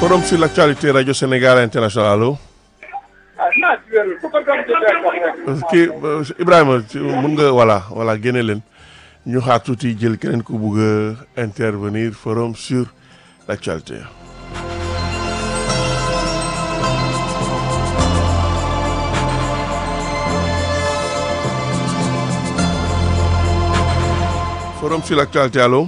forum sur l'actualité radio Sénégal international allo. kii Ibrahima mun nga voilà voilà génne leen ñu xaar tuuti jël keneen ku bugg a intervenir forum sur l'actualité. forum sur l'actualité allo.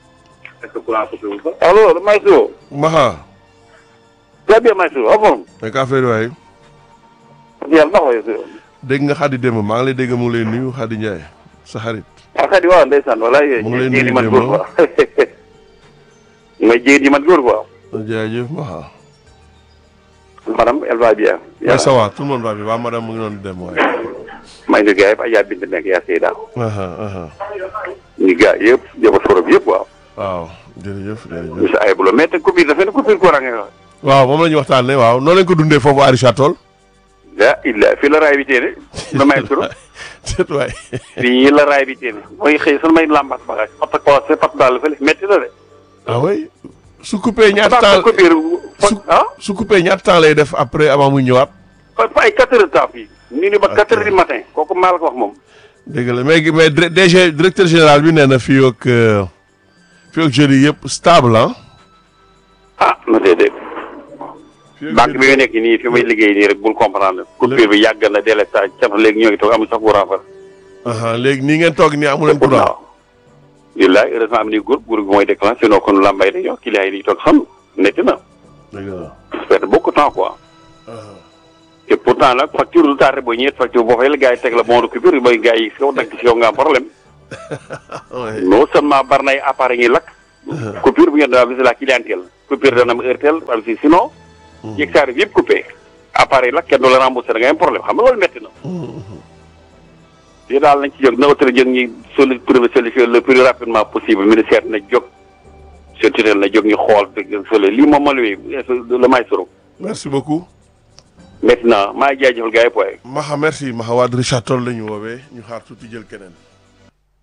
allo Maestro. Maha. très bien Maestro en forme. nag affaire waay. yàlla na ko dégg nga Xadi démb maa ngi lay dégg mu ngi lay nuyu Xadi Ndiaye sa xarit. ah Xadi waaw ndeysaan wala mu ngi lay jigéen nuyu yi man démb. góor quoi. mooy jigéen yi man góor quoi. jaajëf Maha. madame elle va bien. waaw ça va tout le monde va bien waa madame mu ngi doon dem waaye. maa ngi nuyu gars yëpp Adja Bint nekk yaa Seyda. aha aha ñu gars yëpp jëma forom yëpp waaw. waaw jërëjëf jërëjëf. monsieur Aybulo mais te coupure dafa ne coupure courant nga wax. waaw moom la ñu waxtaanee waaw noo leen ko dundee foofu Arisha Toll. ah illa fii la raay bi téene. la Maestro. c'est waay. fii la raay bi téene. mooy xëy sunu may lambat bagage. pat ko c'est pat daal fële métti na de. ah oui su coupé ñaata Parce que temps coupure su ah. su coupé ñaata temps lay def après avant muy ñëwaat. fa ay quatre heures de temps fii. ñu ni ba quatre heures du matin kooku maa la ko wax moom. dégg la mais mais dir- DG directeur général bi nee na fii ak euh, fii ak jeudi yëpp stable ah. ah na déedéet. fii ak banque jeudi- bi nga nekk nii fi may liggéey nii rek bul comprendre. coupure bi yàgg na délestage ca léegi ñoo ngi toog amul sax courant fa. aha léegi nii ngeen toog nii amu leen courant. waaw. billaay heureusement am ni groupe groupe bi mooy déclenché sinon kon lambay dañoo client yi dañuy toog xam netti na. dëgg la. perdre beaucoup de temps quoi. aha et pourtant nag facture lu tardé booy ñeent facture boo fay la gars yi teg la bon de coupure mooy gars yi si kaw nag si yow nga am problème. ouais. non seulement bari na ay appareils yi lakk. coupure bu ngeen doon aviser la clientèle. coupure dana am heure telle am si sinon. yëg saa yëpp coupé. appareil lakk kenn du la remboursé da ngay am problème xam nga loolu métti na. lii daal nañ ci jóg na autorité jóg ñi soli trouver solution le plus rapidement possible ministère na jóg seen tutelle na jóg ñu xool dëgg soli lii moom ma luy le maestro merci beaucoup. maintenant maa ngi jaajëfal gars yi poye Maha merci Maha waa Richard Toll la ñu woowee ñu xaar tuuti jël keneen.